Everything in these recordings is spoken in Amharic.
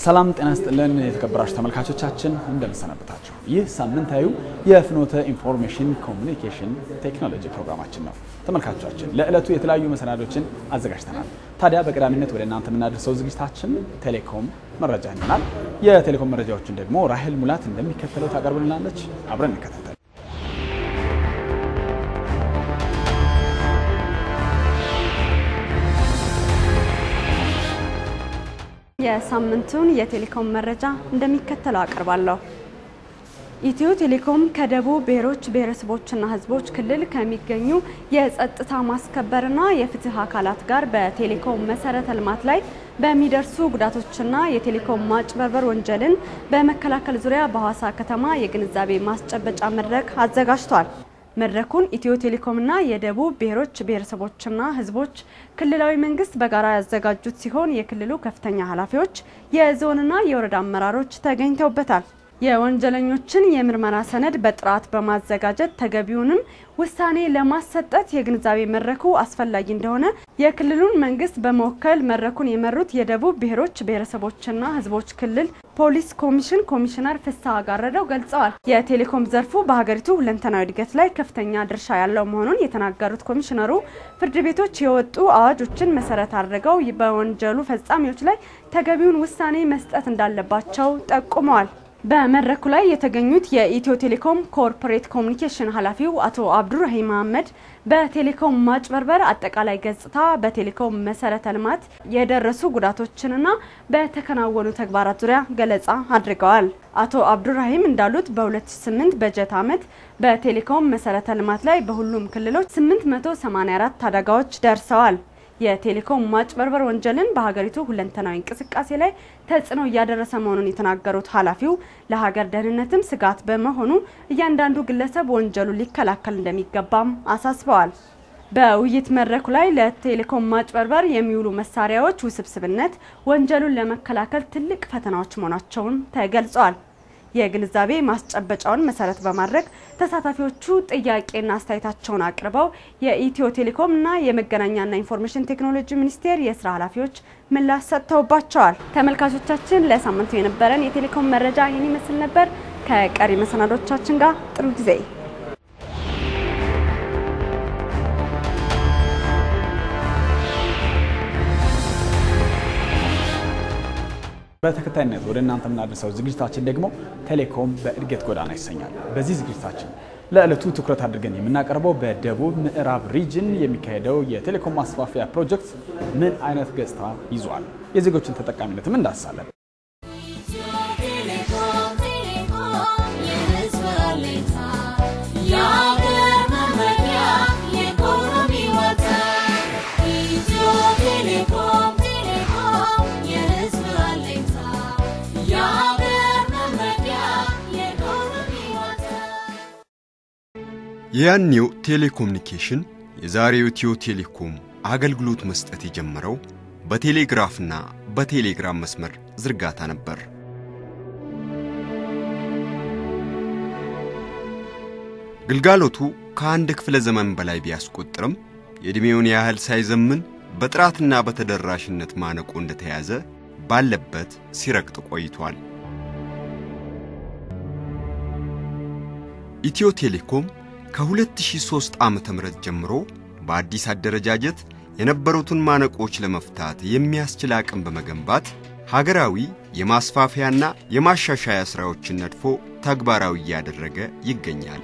ሰላም ጤና ስጥልን የተከበራችሁ ተመልካቾቻችን እንደምሰነበታችሁ። ይህ ሳምንታዊው የፍኖተ ኢንፎርሜሽን ኮሚኒኬሽን ቴክኖሎጂ ፕሮግራማችን ነው። ተመልካቾቻችን ለዕለቱ የተለያዩ መሰናዶችን አዘጋጅተናል። ታዲያ በቀዳሚነት ወደ እናንተ የምናደርሰው ዝግጅታችን ቴሌኮም መረጃ ይሆናል። የቴሌኮም መረጃዎችን ደግሞ ራሄል ሙላት እንደሚከተለው ታቀርብልናለች። አብረን እንከታተል። የሳምንቱን የቴሌኮም መረጃ እንደሚከተለው አቀርባለሁ። ኢትዮ ቴሌኮም ከደቡብ ብሔሮች ብሔረሰቦችና ሕዝቦች ክልል ከሚገኙ የጸጥታ ማስከበርና የፍትህ አካላት ጋር በቴሌኮም መሰረተ ልማት ላይ በሚደርሱ ጉዳቶችና የቴሌኮም ማጭበርበር ወንጀልን በመከላከል ዙሪያ በሐዋሳ ከተማ የግንዛቤ ማስጨበጫ መድረክ አዘጋጅቷል። መድረኩን ኢትዮ ቴሌኮምና የደቡብ ብሔሮች ብሔረሰቦችና ሕዝቦች ክልላዊ መንግስት በጋራ ያዘጋጁት ሲሆን የክልሉ ከፍተኛ ኃላፊዎች፣ የዞንና የወረዳ አመራሮች ተገኝተውበታል። የወንጀለኞችን የምርመራ ሰነድ በጥራት በማዘጋጀት ተገቢውንም ውሳኔ ለማሰጠት የግንዛቤ መድረኩ አስፈላጊ እንደሆነ የክልሉን መንግስት በመወከል መድረኩን የመሩት የደቡብ ብሔሮች ብሔረሰቦችና ህዝቦች ክልል ፖሊስ ኮሚሽን ኮሚሽነር ፍስሐ ጋረደው ገልጸዋል። የቴሌኮም ዘርፉ በሀገሪቱ ሁለንተናዊ እድገት ላይ ከፍተኛ ድርሻ ያለው መሆኑን የተናገሩት ኮሚሽነሩ ፍርድ ቤቶች የወጡ አዋጆችን መሰረት አድርገው በወንጀሉ ፈጻሚዎች ላይ ተገቢውን ውሳኔ መስጠት እንዳለባቸው ጠቁመዋል። በመድረኩ ላይ የተገኙት የኢትዮ ቴሌኮም ኮርፖሬት ኮሚኒኬሽን ኃላፊው አቶ አብዱራሂም መሀመድ በቴሌኮም ማጭበርበር አጠቃላይ ገጽታ፣ በቴሌኮም መሰረተ ልማት የደረሱ ጉዳቶችንና በተከናወኑ ተግባራት ዙሪያ ገለጻ አድርገዋል። አቶ አብዱራሂም እንዳሉት በ2008 በጀት ዓመት በቴሌኮም መሰረተ ልማት ላይ በሁሉም ክልሎች 884 አደጋዎች ደርሰዋል። የቴሌኮም ማጭበርበር ወንጀልን በሀገሪቱ ሁለንተናዊ እንቅስቃሴ ላይ ተጽዕኖ እያደረሰ መሆኑን የተናገሩት ኃላፊው ለሀገር ደህንነትም ስጋት በመሆኑ እያንዳንዱ ግለሰብ ወንጀሉን ሊከላከል እንደሚገባም አሳስበዋል። በውይይት መድረኩ ላይ ለቴሌኮም ማጭበርበር የሚውሉ መሳሪያዎች ውስብስብነት ወንጀሉን ለመከላከል ትልቅ ፈተናዎች መሆናቸውን ተገልጸዋል። የግንዛቤ ማስጨበጫውን መሰረት በማድረግ ተሳታፊዎቹ ጥያቄና አስተያየታቸውን አቅርበው የኢትዮ ቴሌኮም እና የመገናኛና ኢንፎርሜሽን ቴክኖሎጂ ሚኒስቴር የስራ ኃላፊዎች ምላሽ ሰጥተውባቸዋል። ተመልካቾቻችን ለሳምንቱ የነበረን የቴሌኮም መረጃ ይህን ይመስል ነበር። ከቀሪ መሰናዶቻችን ጋር ጥሩ ጊዜ በተከታይነት ወደ እናንተ የምናደርሰው ዝግጅታችን ደግሞ ቴሌኮም በእድገት ጎዳና ይሰኛል። በዚህ ዝግጅታችን ለዕለቱ ትኩረት አድርገን የምናቀርበው በደቡብ ምዕራብ ሪጅን የሚካሄደው የቴሌኮም ማስፋፊያ ፕሮጀክት ምን አይነት ገጽታ ይዟል፣ የዜጎችን ተጠቃሚነትም እንዳስሳለን። የያኔው ቴሌኮሙኒኬሽን የዛሬው ኢትዮ ቴሌኮም አገልግሎት መስጠት የጀመረው በቴሌግራፍና በቴሌግራም መስመር ዝርጋታ ነበር። ግልጋሎቱ ከአንድ ክፍለ ዘመን በላይ ቢያስቆጥርም የዕድሜውን ያህል ሳይዘምን በጥራትና በተደራሽነት ማነቆ እንደተያዘ ባለበት ሲረግጥ ቆይቷል። ኢትዮ ቴሌኮም ከ2003 ዓ.ም ጀምሮ በአዲስ አደረጃጀት የነበሩትን ማነቆች ለመፍታት የሚያስችል አቅም በመገንባት ሀገራዊ የማስፋፊያና የማሻሻያ ሥራዎችን ነድፎ ተግባራዊ እያደረገ ይገኛል።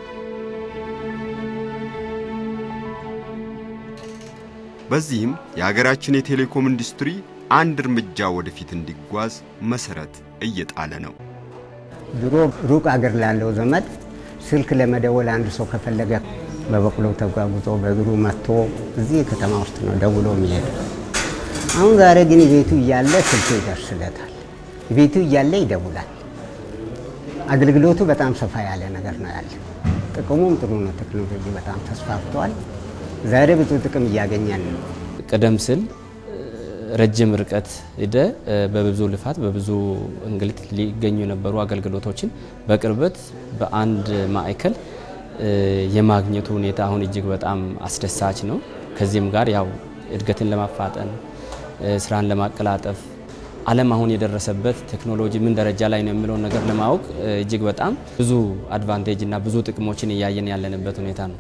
በዚህም የሀገራችን የቴሌኮም ኢንዱስትሪ አንድ እርምጃ ወደፊት እንዲጓዝ መሠረት እየጣለ ነው። ድሮ ሩቅ አገር ላለው ዘመድ ስልክ ለመደወል አንድ ሰው ከፈለገ በበቅሎ ተጓጉዞ በእግሩ መጥቶ እዚህ ከተማ ውስጥ ነው ደውሎ የሚሄድ። አሁን ዛሬ ግን ቤቱ እያለ ስልኩ ይደርስለታል፣ ቤቱ እያለ ይደውላል። አገልግሎቱ በጣም ሰፋ ያለ ነገር ነው ያለ። ጥቅሙም ጥሩ ነው። ቴክኖሎጂ በጣም ተስፋፍቷል። ዛሬ ብዙ ጥቅም እያገኘን ነው። ቀደም ሲል ረጅም ርቀት ሄደ በብዙ ልፋት በብዙ እንግልት ሊገኙ የነበሩ አገልግሎቶችን በቅርበት በአንድ ማዕከል የማግኘቱ ሁኔታ አሁን እጅግ በጣም አስደሳች ነው። ከዚህም ጋር ያው እድገትን ለማፋጠን ስራን ለማቀላጠፍ ዓለም አሁን የደረሰበት ቴክኖሎጂ ምን ደረጃ ላይ ነው የሚለውን ነገር ለማወቅ እጅግ በጣም ብዙ አድቫንቴጅ እና ብዙ ጥቅሞችን እያየን ያለንበት ሁኔታ ነው።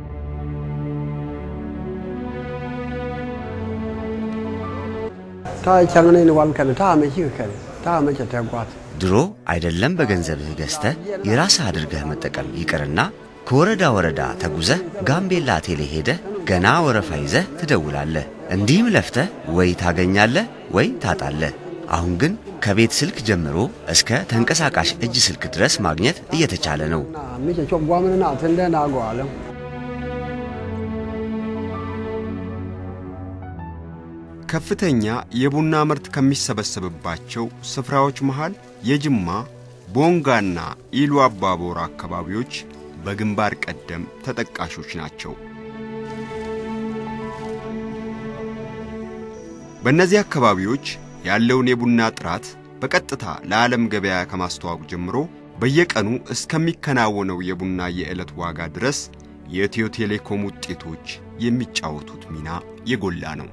ድሮ አይደለም በገንዘብህ ገዝተህ የራስህ አድርገህ መጠቀም ይቅርና ከወረዳ ወረዳ ተጉዘህ ጋምቤላ ቴሌ ሄደህ ገና ወረፋ ይዘህ ትደውላለህ። እንዲህም ለፍተህ ወይ ታገኛለህ ወይ ታጣለህ። አሁን ግን ከቤት ስልክ ጀምሮ እስከ ተንቀሳቃሽ እጅ ስልክ ድረስ ማግኘት እየተቻለ ነው። ከፍተኛ የቡና ምርት ከሚሰበሰብባቸው ስፍራዎች መሃል የጅማ ቦንጋና ኢሉ አባቦር አካባቢዎች በግንባር ቀደም ተጠቃሾች ናቸው። በእነዚህ አካባቢዎች ያለውን የቡና ጥራት በቀጥታ ለዓለም ገበያ ከማስተዋወቅ ጀምሮ በየቀኑ እስከሚከናወነው የቡና የዕለት ዋጋ ድረስ የኢትዮ ቴሌኮም ውጤቶች የሚጫወቱት ሚና የጎላ ነው።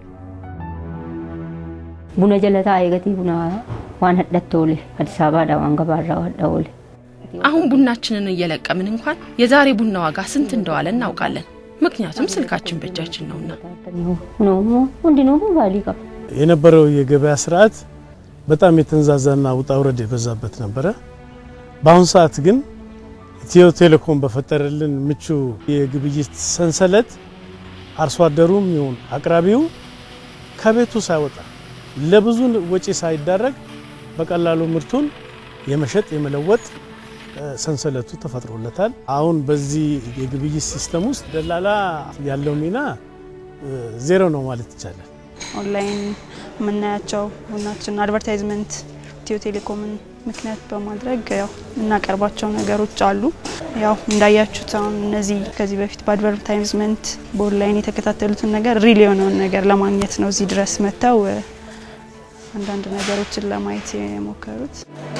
ቡና ጀለታ አይገቲ ቡና ዋን ህደት ኦሌ አዲስ አበባ ዳዋን ገባራ ዋዳ ኦሌ አሁን ቡናችንን እየለቀምን እንኳን የዛሬ ቡና ዋጋ ስንት እንደዋለ እናውቃለን። ምክንያቱም ስልካችን በእጃችን ነውና። ሁንዲኖ ባሊ ቀብ የነበረው የገበያ ስርዓት በጣም የተንዛዛና ውጣ ውረድ የበዛበት ነበረ። በአሁኑ ሰዓት ግን ኢትዮ ቴሌኮም በፈጠረልን ምቹ የግብይት ሰንሰለት አርሶ አደሩም ይሁን አቅራቢው ከቤቱ ሳይወጣ ለብዙ ወጪ ሳይዳረግ በቀላሉ ምርቱን የመሸጥ የመለወጥ ሰንሰለቱ ተፈጥሮለታል። አሁን በዚህ የግብይት ሲስተም ውስጥ ደላላ ያለው ሚና ዜሮ ነው ማለት ይቻላል። ኦንላይን የምናያቸው ቡናችን አድቨርታይዝመንት ኢትዮ ቴሌኮምን ምክንያት በማድረግ ያው የምናቀርባቸው ነገሮች አሉ። ያው እንዳያችሁት አሁን እነዚህ ከዚህ በፊት በአድቨርታይዝመንት በኦንላይን የተከታተሉትን ነገር ሪል የሆነውን ነገር ለማግኘት ነው እዚህ ድረስ መጥተው አንዳንድ ነገሮችን ለማየት የሞከሩት።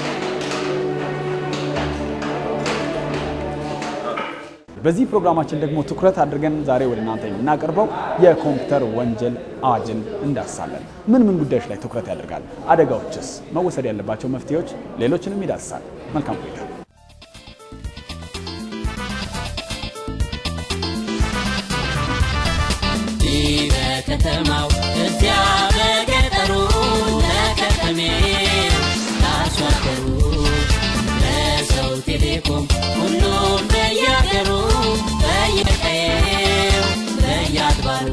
በዚህ ፕሮግራማችን ደግሞ ትኩረት አድርገን ዛሬ ወደ እናንተ የምናቀርበው የኮምፒውተር ወንጀል አዋጅን እንዳስሳለን። ምን ምን ጉዳዮች ላይ ትኩረት ያደርጋል? አደጋዎችስ? መወሰድ ያለባቸው መፍትሄዎች፣ ሌሎችንም ይዳስሳል። መልካም ቆይታ። በከተማው እዚያ በገጠሩ ለከተሜው ለአርሶ አደሩ ለሰው ቴሌኮም ሁሉም በያገሩ በየቀየው በየአድባሩ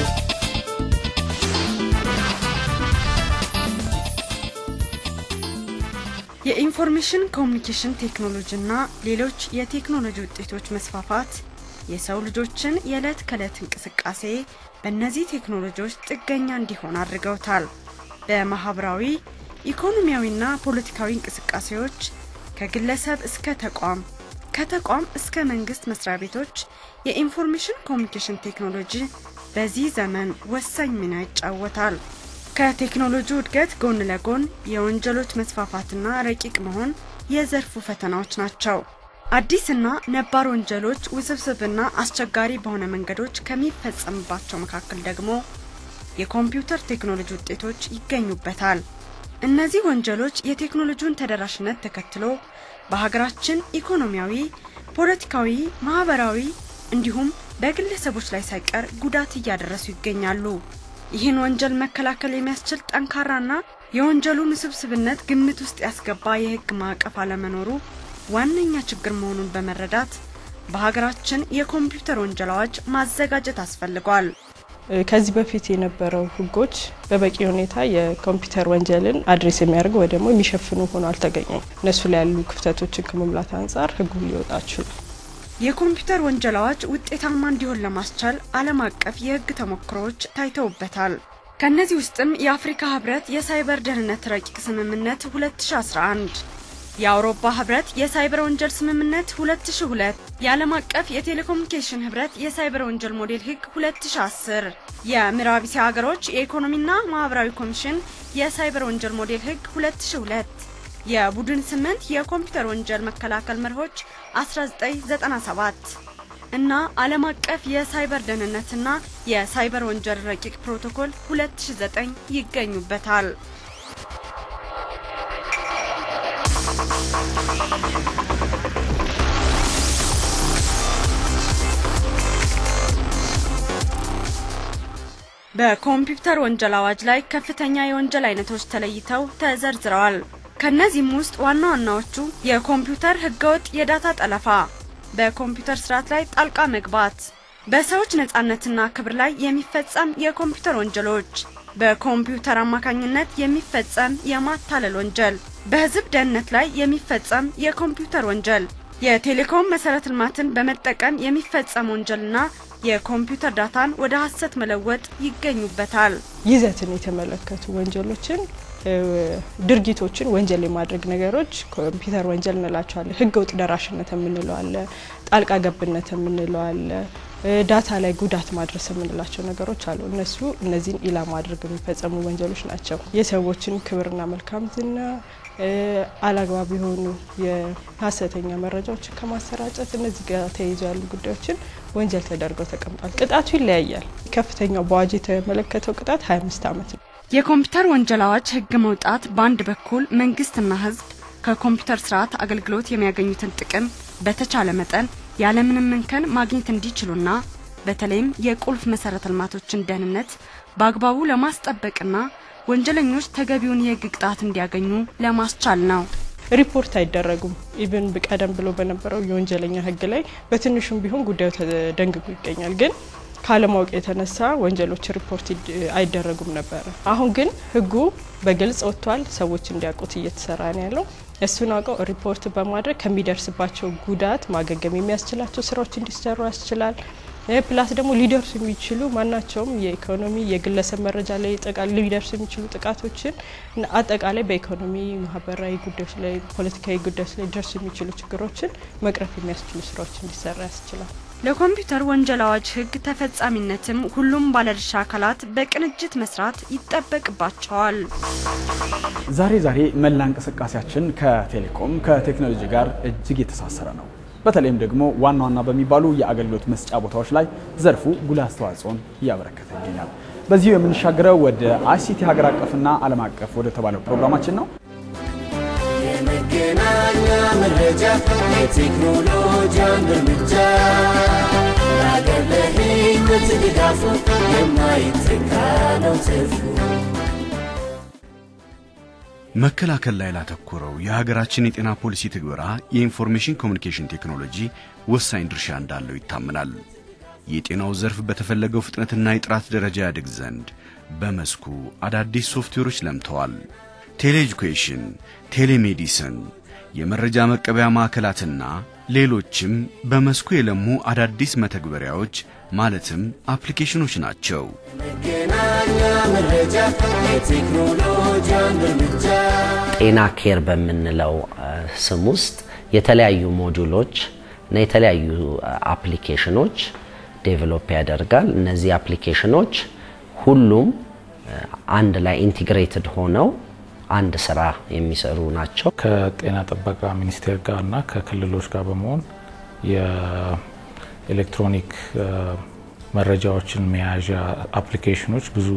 የኢንፎርሜሽን ኮሚኒኬሽን ቴክኖሎጂና ሌሎች የቴክኖሎጂ ውጤቶች መስፋፋት የሰው ልጆችን የዕለት ከዕለት እንቅስቃሴ በእነዚህ ቴክኖሎጂዎች ጥገኛ እንዲሆን አድርገውታል። በማህበራዊ ኢኮኖሚያዊና ፖለቲካዊ እንቅስቃሴዎች ከግለሰብ እስከ ተቋም ከተቋም እስከ መንግስት መስሪያ ቤቶች የኢንፎርሜሽን ኮሚኒኬሽን ቴክኖሎጂ በዚህ ዘመን ወሳኝ ሚና ይጫወታል። ከቴክኖሎጂ እድገት ጎን ለጎን የወንጀሎች መስፋፋትና ረቂቅ መሆን የዘርፉ ፈተናዎች ናቸው። አዲስና ነባር ወንጀሎች ውስብስብና አስቸጋሪ በሆነ መንገዶች ከሚፈጸምባቸው መካከል ደግሞ የኮምፒውተር ቴክኖሎጂ ውጤቶች ይገኙበታል። እነዚህ ወንጀሎች የቴክኖሎጂውን ተደራሽነት ተከትሎ በሀገራችን ኢኮኖሚያዊ፣ ፖለቲካዊ፣ ማህበራዊ እንዲሁም በግለሰቦች ላይ ሳይቀር ጉዳት እያደረሱ ይገኛሉ። ይህን ወንጀል መከላከል የሚያስችል ጠንካራና የወንጀሉን ውስብስብነት ግምት ውስጥ ያስገባ የህግ ማዕቀፍ አለመኖሩ ዋነኛ ችግር መሆኑን በመረዳት በሀገራችን የኮምፒውተር ወንጀል አዋጅ ማዘጋጀት አስፈልጓል። ከዚህ በፊት የነበረው ህጎች በበቂ ሁኔታ የኮምፒውተር ወንጀልን አድሬስ የሚያደርጉ ወይ ደግሞ የሚሸፍኑ ሆኖ አልተገኙም። እነሱ ላይ ያሉ ክፍተቶችን ከመሙላት አንጻር ህጉ ሊወጣ ችሏል። የኮምፒውተር ወንጀል አዋጅ ውጤታማ እንዲሆን ለማስቻል ዓለም አቀፍ የህግ ተሞክሮዎች ታይተውበታል። ከእነዚህ ውስጥም የአፍሪካ ህብረት የሳይበር ደህንነት ረቂቅ ስምምነት 2011 የአውሮፓ ህብረት የሳይበር ወንጀል ስምምነት 2002 የዓለም አቀፍ የቴሌኮሙኒኬሽን ህብረት የሳይበር ወንጀል ሞዴል ህግ 2010 የምዕራብ እስያ ሀገሮች የኢኮኖሚና ማህበራዊ ኮሚሽን የሳይበር ወንጀል ሞዴል ህግ 2002 የቡድን ስምንት የኮምፒውተር ወንጀል መከላከል መርሆች 1997 እና ዓለም አቀፍ የሳይበር ደህንነትና የሳይበር ወንጀል ረቂቅ ፕሮቶኮል 2009 ይገኙበታል። በኮምፒውተር ወንጀል አዋጅ ላይ ከፍተኛ የወንጀል አይነቶች ተለይተው ተዘርዝረዋል። ከነዚህም ውስጥ ዋና ዋናዎቹ የኮምፒውተር ህገወጥ የዳታ ጠለፋ፣ በኮምፒውተር ስርዓት ላይ ጣልቃ መግባት፣ በሰዎች ነጻነትና ክብር ላይ የሚፈጸም የኮምፒውተር ወንጀሎች፣ በኮምፒውተር አማካኝነት የሚፈጸም የማታለል ወንጀል፣ በህዝብ ደህንነት ላይ የሚፈጸም የኮምፒውተር ወንጀል፣ የቴሌኮም መሰረተ ልማትን በመጠቀም የሚፈጸም ወንጀልና የኮምፒውተር ዳታን ወደ ሀሰት መለወጥ ይገኙበታል። ይዘትን የተመለከቱ ወንጀሎችን ድርጊቶችን ወንጀል የማድረግ ነገሮች ኮምፒውተር ወንጀል እንላቸዋለን። ህገ ወጥ ደራሽነት የምንለው አለ፣ ጣልቃ ገብነት የምንለው አለ፣ ዳታ ላይ ጉዳት ማድረስ የምንላቸው ነገሮች አሉ። እነሱ እነዚህን ኢላማ አድርገው የሚፈጸሙ ወንጀሎች ናቸው። የሰዎችን ክብርና መልካም ዝና አላግባብ የሆኑ የሀሰተኛ መረጃዎችን ከማሰራጨት እነዚህ ጋር ተያይዞ ያሉ ጉዳዮችን ወንጀል ተደርገው ተቀምጧል። ቅጣቱ ይለያያል። ከፍተኛው በአዋጅ የተመለከተው ቅጣት 25 ዓመት ነው። የኮምፒውተር ወንጀል አዋጅ ህግ መውጣት በአንድ በኩል መንግስትና ህዝብ ከኮምፒውተር ስርዓት አገልግሎት የሚያገኙትን ጥቅም በተቻለ መጠን ያለምንም እንከን ማግኘት እንዲችሉና በተለይም የቁልፍ መሰረተ ልማቶችን ደህንነት በአግባቡ ለማስጠበቅና ወንጀለኞች ተገቢውን የህግ ቅጣት እንዲያገኙ ለማስቻል ነው። ሪፖርት አይደረጉም። ኢቭን ቀደም ብሎ በነበረው የወንጀለኛ ህግ ላይ በትንሹም ቢሆን ጉዳዩ ተደንግጎ ይገኛል ግን ካለማወቅ የተነሳ ወንጀሎች ሪፖርት አይደረጉም ነበረ። አሁን ግን ህጉ በግልጽ ወጥቷል። ሰዎች እንዲያውቁት እየተሰራ ነው ያለው። እሱን አውቀው ሪፖርት በማድረግ ከሚደርስባቸው ጉዳት ማገገም የሚያስችላቸው ስራዎች እንዲሰሩ ያስችላል። ፕላስ ደግሞ ሊደርሱ የሚችሉ ማናቸውም የኢኮኖሚ የግለሰብ መረጃ ላይ ሊደርሱ የሚችሉ ጥቃቶችን አጠቃላይ በኢኮኖሚ ማህበራዊ ጉዳዮች ላይ ፖለቲካዊ ጉዳዮች ላይ ሊደርሱ የሚችሉ ችግሮችን መቅረፍ የሚያስችሉ ስራዎች እንዲሰራ ያስችላል። ለኮምፒውተር ወንጀል አዋጅ ህግ ተፈጻሚነትም ሁሉም ባለድርሻ አካላት በቅንጅት መስራት ይጠበቅባቸዋል። ዛሬ ዛሬ መላ እንቅስቃሴያችን ከቴሌኮም ከቴክኖሎጂ ጋር እጅግ የተሳሰረ ነው። በተለይም ደግሞ ዋና ዋና በሚባሉ የአገልግሎት መስጫ ቦታዎች ላይ ዘርፉ ጉልህ አስተዋጽኦን እያበረከተ ይገኛል። በዚሁ የምንሻገረው ወደ አይሲቲ ሀገር አቀፍና ዓለም አቀፍ ወደ ተባለው ፕሮግራማችን ነው። የመገናኛ መረጃ የቴክኖሎጂ አንድ እርምጃ ለአገር ለሕይወት ድጋፉ የማይተካ ነው ትርፉ። መከላከል ላይ ላተኮረው የሀገራችን የጤና ፖሊሲ ትግበራ የኢንፎርሜሽን ኮሚኒኬሽን ቴክኖሎጂ ወሳኝ ድርሻ እንዳለው ይታመናል። የጤናው ዘርፍ በተፈለገው ፍጥነትና የጥራት ደረጃ ያድግ ዘንድ በመስኩ አዳዲስ ሶፍትዌሮች ለምተዋል። ቴሌኤጁኬሽን፣ ቴሌሜዲስን፣ የመረጃ መቀበያ ማዕከላትና ሌሎችም በመስኩ የለሙ አዳዲስ መተግበሪያዎች ማለትም አፕሊኬሽኖች ናቸው። መገናኛ መረጃ የቴክኖሎጂ አንድ እርምጃ ጤና ኬር በምንለው ስም ውስጥ የተለያዩ ሞጁሎች እና የተለያዩ አፕሊኬሽኖች ዴቨሎፕ ያደርጋል። እነዚህ አፕሊኬሽኖች ሁሉም አንድ ላይ ኢንቲግሬትድ ሆነው አንድ ስራ የሚሰሩ ናቸው። ከጤና ጥበቃ ሚኒስቴር ጋር እና ከክልሎች ጋር በመሆን የኤሌክትሮኒክ መረጃዎችን መያዣ አፕሊኬሽኖች ብዙ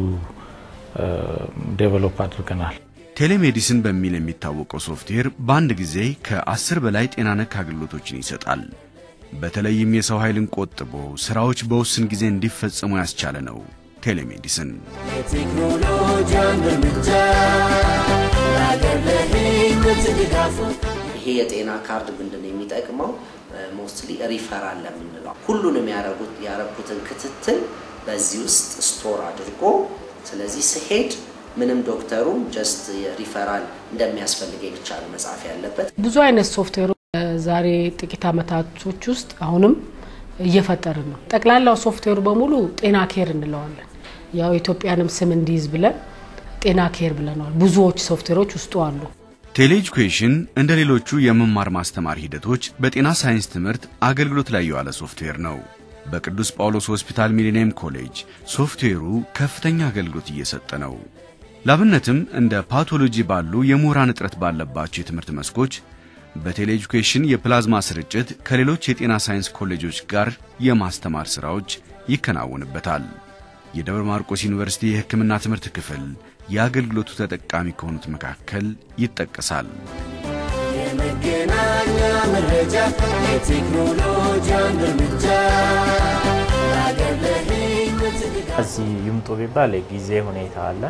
ዴቨሎፕ አድርገናል። ቴሌሜዲስን በሚል የሚታወቀው ሶፍትዌር በአንድ ጊዜ ከአስር በላይ ጤና ነክ አገልግሎቶችን ይሰጣል። በተለይም የሰው ኃይልን ቆጥቦ ስራዎች በውስን ጊዜ እንዲፈጸሙ ያስቻለ ነው። ቴሌሜዲስን የቴክኖሎጂ አንድ እርምጃ ለአገር ለሕይወት ድጋፉ ይሄ የጤና ካርድ ምንድን ነው የሚጠቅመው? ሞስትሊ ሪፈራል ለምንለው ሁሉንም ያረጉት ያረኩትን ክትትል በዚህ ውስጥ ስቶር አድርጎ ስለዚህ ስሄድ ምንም ዶክተሩ ጀስት ሪፈራል እንደሚያስፈልገኝ ብቻ ነው መጻፍ ያለበት። ብዙ አይነት ሶፍትዌሮች ዛሬ ጥቂት አመታቶች ውስጥ አሁንም እየፈጠርን ነው። ጠቅላላው ሶፍትዌሩ በሙሉ ጤና ኬር እንለዋለን። ያው ኢትዮጵያንም ስም እንዲይዝ ብለን ጤና ኬር ብለነዋል። ብዙዎች ሶፍትዌሮች ውስጡ አሉ። ቴሌኤጁኬሽን እንደ ሌሎቹ የመማር ማስተማር ሂደቶች በጤና ሳይንስ ትምህርት አገልግሎት ላይ የዋለ ሶፍትዌር ነው። በቅዱስ ጳውሎስ ሆስፒታል ሚሊኒየም ኮሌጅ ሶፍትዌሩ ከፍተኛ አገልግሎት እየሰጠ ነው። ላብነትም እንደ ፓቶሎጂ ባሉ የምሁራን እጥረት ባለባቸው የትምህርት መስኮች በቴሌኤጁኬሽን የፕላዝማ ስርጭት ከሌሎች የጤና ሳይንስ ኮሌጆች ጋር የማስተማር ሥራዎች ይከናወንበታል። የደብረ ማርቆስ ዩኒቨርሲቲ የሕክምና ትምህርት ክፍል የአገልግሎቱ ተጠቃሚ ከሆኑት መካከል ይጠቀሳል። የመገናኛ መረጃ የቴክኖሎጂ አንድ እርምጃ ለአገር ለሕይወት ድጋፍ እዚህ ይምጡ ቢባል የጊዜ ሁኔታ አለ፣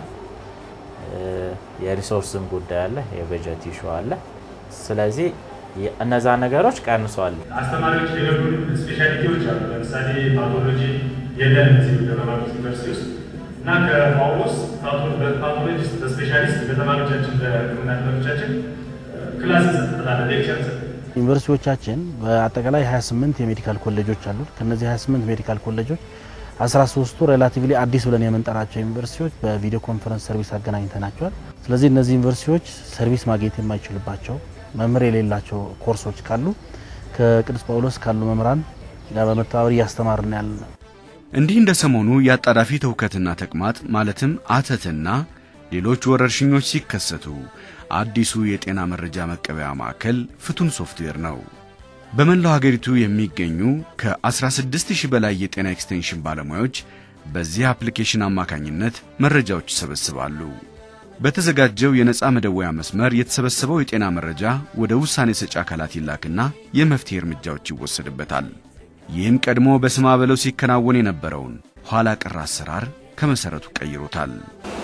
የሪሶርስም ጉዳይ አለ፣ የበጀት ኢሹ አለ። ስለዚህ እነዛ ነገሮች ቀንሷል። አስተማሪዎች የገቡን ስፔሻሊቲዎች አሉ። ለምሳሌ ፓቶሎጂ የለንም እዚህ ደብረ ማርቆስ ዩኒቨርሲቲ ውስጥ እና ከጳውሎስ ፓቶሎጂስት በስፔሻሊስት ለተማሪዎቻችን ለሕክምና ተማሪዎቻችን ክላስ እንሰጥበታለን፣ ሌክቸር እንሰጥ ዩኒቨርሲቲዎቻችን በአጠቃላይ 28 የሜዲካል ኮሌጆች አሉ። ከነዚህ 28 ሜዲካል ኮሌጆች 13ቱ ሬላቲቭሊ አዲስ ብለን የምንጠራቸው ዩኒቨርሲቲዎች በቪዲዮ ኮንፈረንስ ሰርቪስ አገናኝተናቸዋል። ስለዚህ እነዚህ ዩኒቨርሲቲዎች ሰርቪስ ማግኘት የማይችልባቸው መምህር የሌላቸው ኮርሶች ካሉ ከቅዱስ ጳውሎስ ካሉ መምህራን ጋር በመተባበር እያስተማርን ያለ ነው። እንዲህ እንደ ሰሞኑ የአጣዳፊ ትውከትና ተቅማጥ ማለትም አተትና ሌሎች ወረርሽኞች ሲከሰቱ አዲሱ የጤና መረጃ መቀበያ ማዕከል ፍቱን ሶፍትዌር ነው። በመላው ሀገሪቱ የሚገኙ ከ16000 በላይ የጤና ኤክስቴንሽን ባለሙያዎች በዚህ አፕሊኬሽን አማካኝነት መረጃዎች ይሰበስባሉ። በተዘጋጀው የነፃ መደወያ መስመር የተሰበሰበው የጤና መረጃ ወደ ውሳኔ ሰጪ አካላት ይላክና የመፍትሄ እርምጃዎች ይወሰድበታል። ይህም ቀድሞ በስማ በለው ሲከናወን የነበረውን ኋላ ቀር አሰራር ከመሠረቱ ቀይሮታል።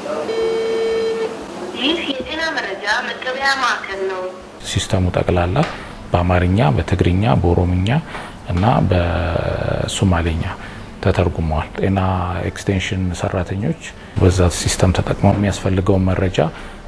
ይህ የጤና መረጃ መቀበያ ማዕከል ነው። ሲስተሙ ጠቅላላ በአማርኛ፣ በትግርኛ፣ በኦሮምኛ እና በሶማሌኛ ተተርጉመዋል። ጤና ኤክስቴንሽን ሰራተኞች በዛ ሲስተም ተጠቅመው የሚያስፈልገውን መረጃ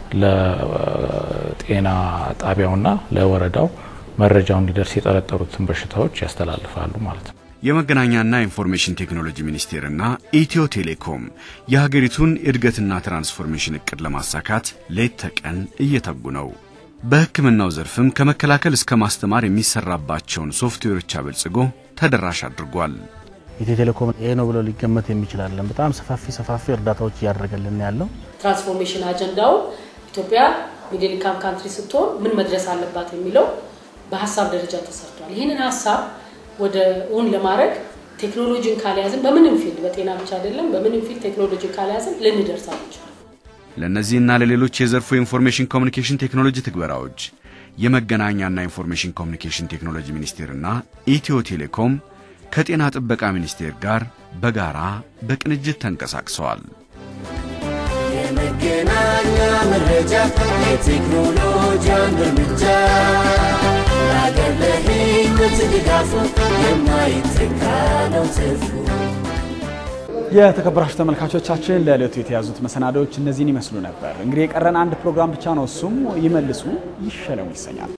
ለጤና ጣቢያውና ለወረዳው መረጃው እንዲደርስ የጠረጠሩትን በሽታዎች ያስተላልፋሉ ማለት ነው። የመገናኛና ኢንፎርሜሽን ቴክኖሎጂ ሚኒስቴርና ኢትዮ ቴሌኮም የሀገሪቱን እድገትና ትራንስፎርሜሽን እቅድ ለማሳካት ሌት ተቀን እየተጉ ነው። በሕክምናው ዘርፍም ከመከላከል እስከ ማስተማር የሚሰራባቸውን ሶፍትዌሮች አበልጽጎ ተደራሽ አድርጓል። ኢትዮ ቴሌኮም ይሄ ነው ብሎ ሊገመት የሚችላለን። በጣም ሰፋፊ ሰፋፊ እርዳታዎች እያደረገልን ያለው ትራንስፎርሜሽን አጀንዳው ኢትዮጵያ ሚድል ኢንካም ካንትሪ ስትሆን ምን መድረስ አለባት የሚለው በሀሳብ ደረጃ ተሰርቷል። ይህንን ሀሳብ ወደ እውን ለማድረግ ቴክኖሎጂን ካልያዝን በምንም ፊልድ በጤና ብቻ አይደለም፣ በምንም ፊልድ ቴክኖሎጂን ካልያዝን ልንደርስ አንችልም። ለእነዚህና ለሌሎች የዘርፉ የኢንፎርሜሽን ኮሚኒኬሽን ቴክኖሎጂ ትግበራዎች የመገናኛና ኢንፎርሜሽን ኮሚኒኬሽን ቴክኖሎጂ ሚኒስቴርና ኢትዮ ቴሌኮም ከጤና ጥበቃ ሚኒስቴር ጋር በጋራ በቅንጅት ተንቀሳቅሰዋል። የመገናኛ መረጃ የቴክኖሎጂ አንድ እርምጃ ለአገር ለሕይወት ድጋፉ የማይተካ ነው ትርፉ። የተከበራችሁ ተመልካቾቻችን ለዕለቱ የተያዙት መሰናዶዎች እነዚህን ይመስሉ ነበር። እንግዲህ የቀረን አንድ ፕሮግራም ብቻ ነው። እሱም ይመልሱ ይሸለሙ ይሰኛል።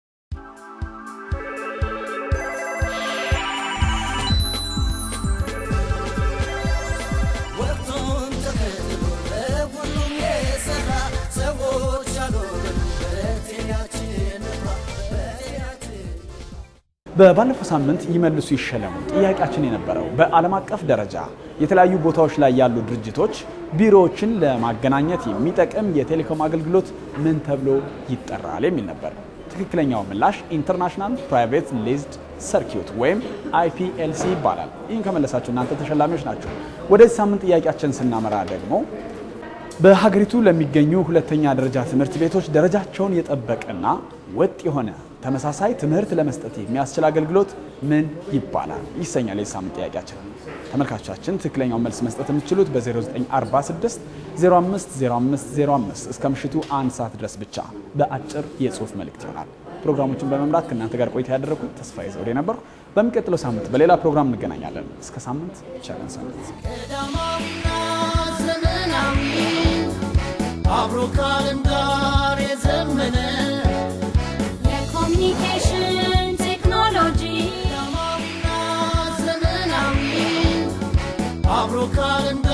ወቅቱን ተከትሎ ለሁሉም የሰራ ሰዎች ያኖረን በጤናችን እንኩራ፣ በጤናችን በባለፈው ሳምንት ይመልሱ ይሸለሙ ጥያቄያችን የነበረው በዓለም አቀፍ ደረጃ የተለያዩ ቦታዎች ላይ ያሉ ድርጅቶች ቢሮዎችን ለማገናኘት የሚጠቅም የቴሌኮም አገልግሎት ምን ተብሎ ይጠራል የሚል ነበር። ትክክለኛው ምላሽ ኢንተርናሽናል ፕራይቬት ሊዝድ ሰርኪዩት ወይም አይፒኤልሲ ይባላል። ይህን ከመለሳችሁ እናንተ ተሸላሚዎች ናቸው። ወደዚህ ሳምንት ጥያቄያችን ስናመራ ደግሞ በሀገሪቱ ለሚገኙ ሁለተኛ ደረጃ ትምህርት ቤቶች ደረጃቸውን የጠበቀና ወጥ የሆነ ተመሳሳይ ትምህርት ለመስጠት የሚያስችል አገልግሎት ምን ይባላል ይሰኛል የሳምንት ጥያቄያችን። ተመልካቾቻችን ትክክለኛውን መልስ መስጠት የምትችሉት በ0946 050505 እስከ ምሽቱ አንድ ሰዓት ድረስ ብቻ በአጭር የጽሁፍ መልእክት ይሆናል። ፕሮግራሞችን በመምራት ከእናንተ ጋር ቆይታ ያደረግኩት ተስፋዬ ዘውዴ ነበርኩ። በሚቀጥለው ሳምንት በሌላ ፕሮግራም እንገናኛለን። እስከ ሳምንት ቸርን ሰንብት። ቀዳማዊና ዘመናዊ አብሮ ከዓለም ጋር የዘመነ የኮሚኒኬሽን ቴክኖሎጂ ቀዳማዊና ዘመናዊ አብሮ ከዓለም